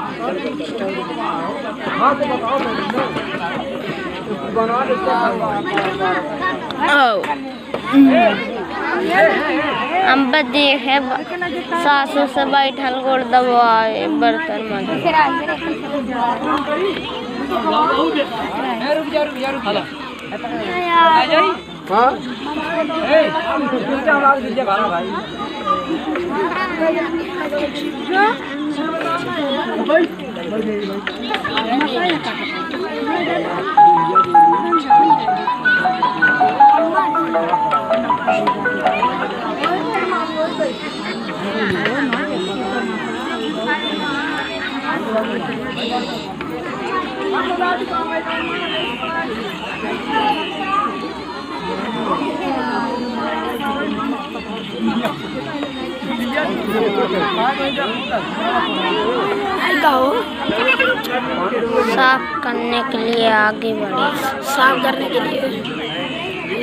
हम देखे सासू से बैठल गोड़ दबाए बर्तन में साफ करने के लिए आगे बढ़े साफ करने के लिए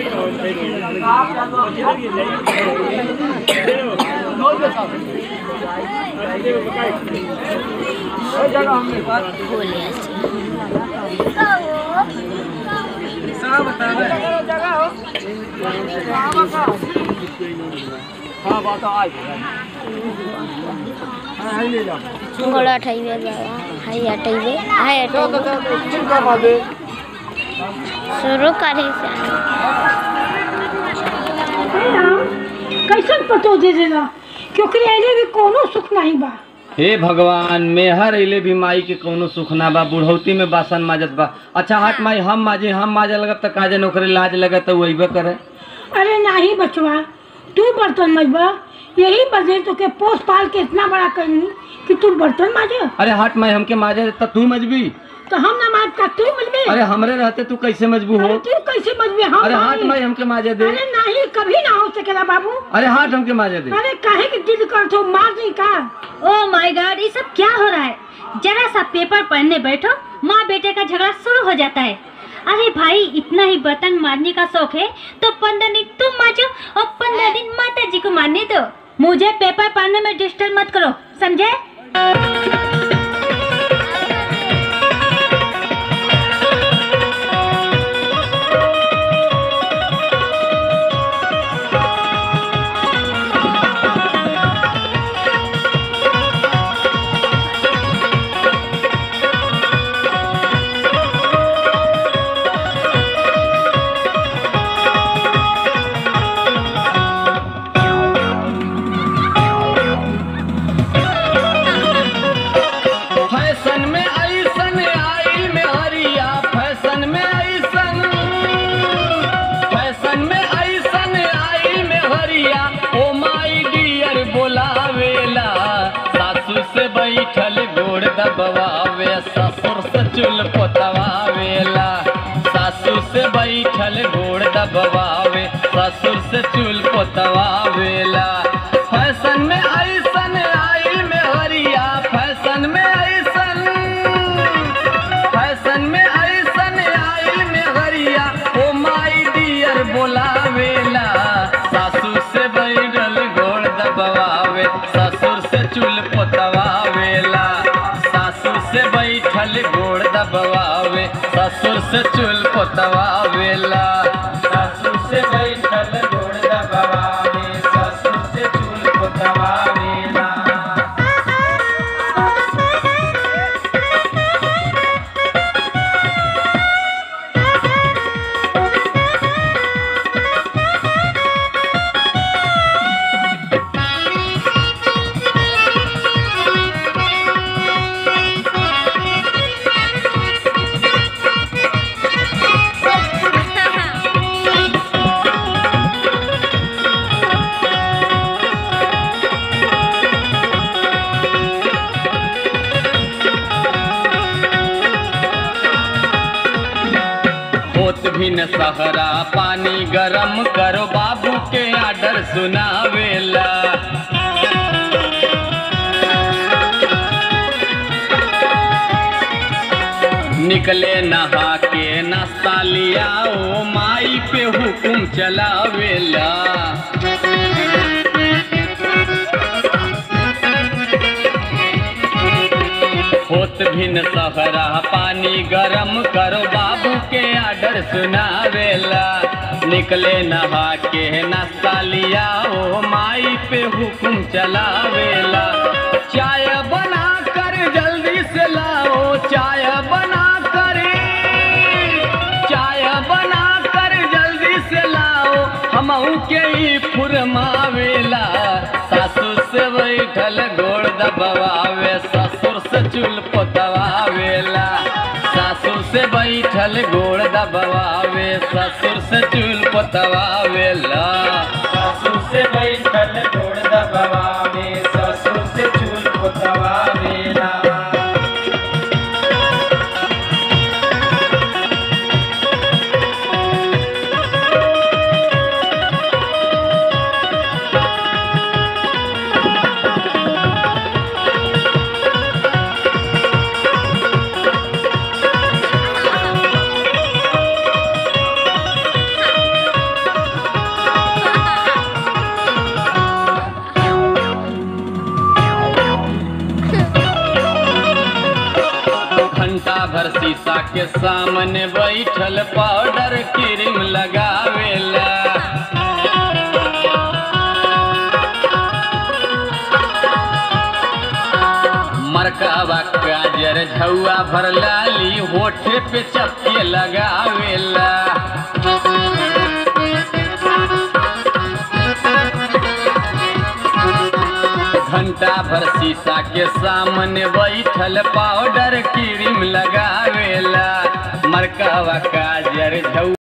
बोले गोड़ा हटाइए बाबा हाई हटाइए हाई हटाइए शुरू करी से कैसन पतो दे देना क्योंकि अइले भी कोनो सुख नहीं बा हे भगवान मेहर अइले भी माई के कौनो सुख ना बा बुढ़ौती में बासन माजत बा अच्छा हट माई हम माजे हम माजे लगत त काजे नौकरी लाज लगत त वही करे अरे नहीं बचवा तू बर्तन मजबा यही बजे तो के पोस पाल के इतना बड़ा करनी कि तू बर्तन माजे अरे हट माई हमके माजे त तू मजबी तो हम ना माज का तू मजबे अरे हमरे रहते तू कैसे मजबू हो अरे तू कैसे मजबे हम अरे हट नहीं। माई हमके माजे दे अरे नहीं कभी ना हो सकेला बाबू अरे हट हमके माजे दे अरे काहे की जिद कर तो मार नहीं का ओ माय गॉड ये सब क्या हो रहा है जरा सा पेपर पढ़ने बैठो माँ बेटे का झगड़ा शुरू हो जाता है अरे भाई इतना ही बर्तन मारने का शौक है तो पंद्रह दिन तुम माजो और पंद्रह दिन माता जी को मारने दो मुझे पेपर पढ़ने में डिस्टर्ब मत करो समझे फैशन में ऐसन आई में हरिया फैशन में ऐसन फैशन में ऐसन आई में हरिया ओ माई डियर बोलावेला सासू से बैठल गोड़ दबवावे ससुर से चुल पोतवावेला सासू से बैठल गोड़ दबवावे ससुर से चुल पोतवावेला फैशन में ऐसन आई में हरिया फैशन में ऐसन फैशन में ऐसन आई में हरिया ओ माई डियर बोलावेला सासू से बैठल गोड़ दबवावे ससुर से चुल पोतवावेला सासू से बैठल गोड़ दबवावे ससुर से चुल पोतवावेला सासू से बैठल गोड़ दबवावे ससुर से चुल पोतवावेला होत भी न सहरा पानी गरम करो बाबू के आर्डर सुनावेला निकले नहा के नाश्ता लिया ओ माई पे हुकुम चलावेला होत भिन सहरा पानी गरम करो बाबू के आर्डर सुनावेला निकले नहा के नाश्ता लिया ओ माई पे हुकुम चलावेला चाय बना कर जल्दी से लाओ चाय बना कर चाय बना कर जल्दी से लाओ हमहू के ही फुरमावेला सासू से बैठल गोड़ दबावे ससुर से चूल पोतवावेला सासू से बैठल गोड़ दबावे ससुर से चूल पोतवावेला सासू से बैठल गोड़ दबावे ससुर से चूल पोतवावेला घंटा भर शीशा के सामने बैठल पाउडर क्रीम लगावेला मरकावा काजर झौआ भर लाली होठे पे चपके लगावेला घंटा भर शीशा के सामने बैठल पाउडर क्रीम लगावेला मरकावा काजर झौ